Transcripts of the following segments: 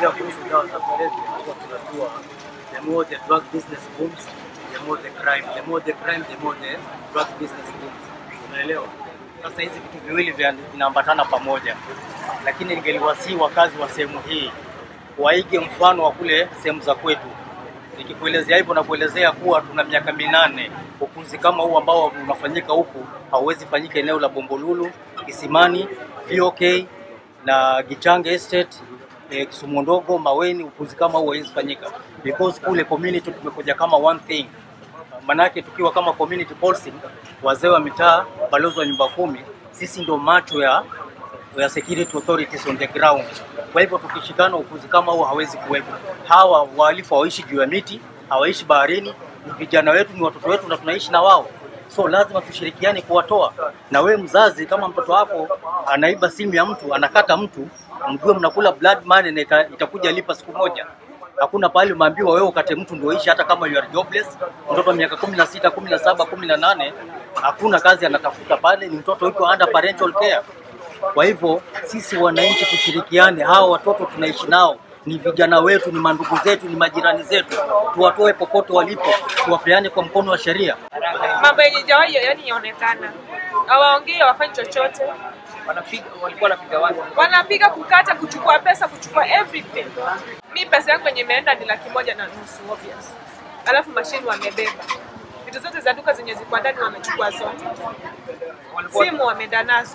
tukielezea kuhusu dawa za kulevya, huwa tunajua the more the drug business booms, the more the crime, the more the crime, the more the drug business booms. Unaelewa? Sasa hizi vitu viwili vya- vinaambatana pamoja, lakini ningeliwasihi wakazi wa sehemu hii waige mfano wa kule sehemu za kwetu. Nikikuelezea hivyo na kuelezea kuwa tuna miaka minane, ukuzi kama huu ambao unafanyika huku hauwezi fanyika eneo la Bombolulu, Kisimani, VOK na Gichange Estate eh, Kisumu ndogo, Maweni, ukuzi kama huu hauwezi fanyika because kule community tumekuja kama one thing manake tukiwa kama community policing, wazee wa mitaa, balozi wa nyumba kumi, sisi ndo macho ya ya security authorities on the ground. Kwa hivyo tukishikana, ukuzi kama huo hawezi kuwepo. Hawa wahalifu hawaishi juu ya miti, hawaishi baharini, ni vijana wetu, ni watoto wetu, na tunaishi na wao, so lazima tushirikiane kuwatoa. Na wewe mzazi, kama mtoto wako anaiba simu ya mtu, anakata mtu, mjue mnakula blood money na ita- itakuja lipa siku moja. Hakuna pahali umeambiwa wewe ukate mtu ndio ishi, hata kama you are jobless. Mtoto wa miaka kumi na sita, kumi na saba, kumi na nane hakuna kazi anatafuta pale, ni mtoto yuko under parental care. Kwa hivyo sisi wananchi tushirikiane, hawa watoto tunaishi nao ni vijana wetu, ni mandugu zetu, ni majirani zetu, tuwatoe popote walipo, tuwapeane kwa mkono wa sheria. mambo yenye jawahi yani yaonekana, hawaongei, hawafanyi chochote, wanapiga walikuwa wanapiga watu wanapiga, kukata, kuchukua pesa, kuchukua everything. Mi pesa yangu yenye imeenda ni laki moja na nusu obvious, alafu mashini wamebeba vitu zote za duka zenye ziko ndani wamechukua zote, simu wameenda nazo.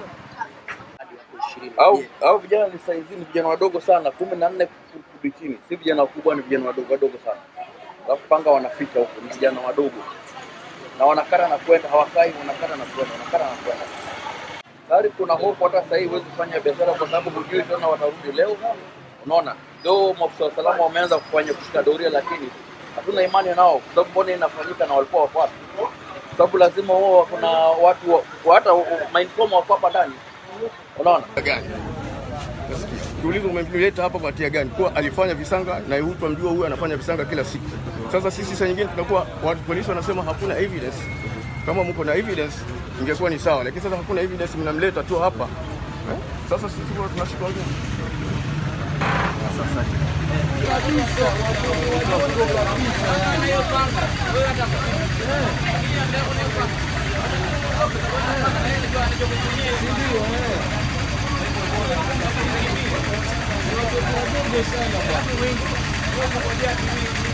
au au vijana ni saizi ni vijana wadogo sana, kumi na nne kurudi chini, si vijana wakubwa, ni vijana wadogo wadogo sana. Alafu panga wanaficha huko, ni vijana wadogo na wanakata na kwenda, hawakai, wanakata na kwenda, wanakata na kwenda. Tayari kuna hofu, hata sasa hivi huwezi kufanya biashara kwa sababu hujui tena watarudi leo. Unaona, leo maafisa wa usalama wameanza kufanya kushika doria, lakini hatuna imani nao, kwa sababu mbona inafanyika na walikuwa wako wapi? Kwa sababu lazima wao kuna watu wa- hata mainforma wako hapa ndani, unaona gani? Tuulize umemleta hapa kwa hatia gani? Kwa alifanya visanga na huyu tunamjua huyu anafanya visanga kila siku. Sasa sisi saa nyingine tunakuwa watu polisi wanasema hakuna evidence. Kama mko na evidence ingekuwa ni sawa, lakini sasa hakuna evidence, mnamleta tu hapa eh? Sasa sisi kwa tunashikwa nini? Ndio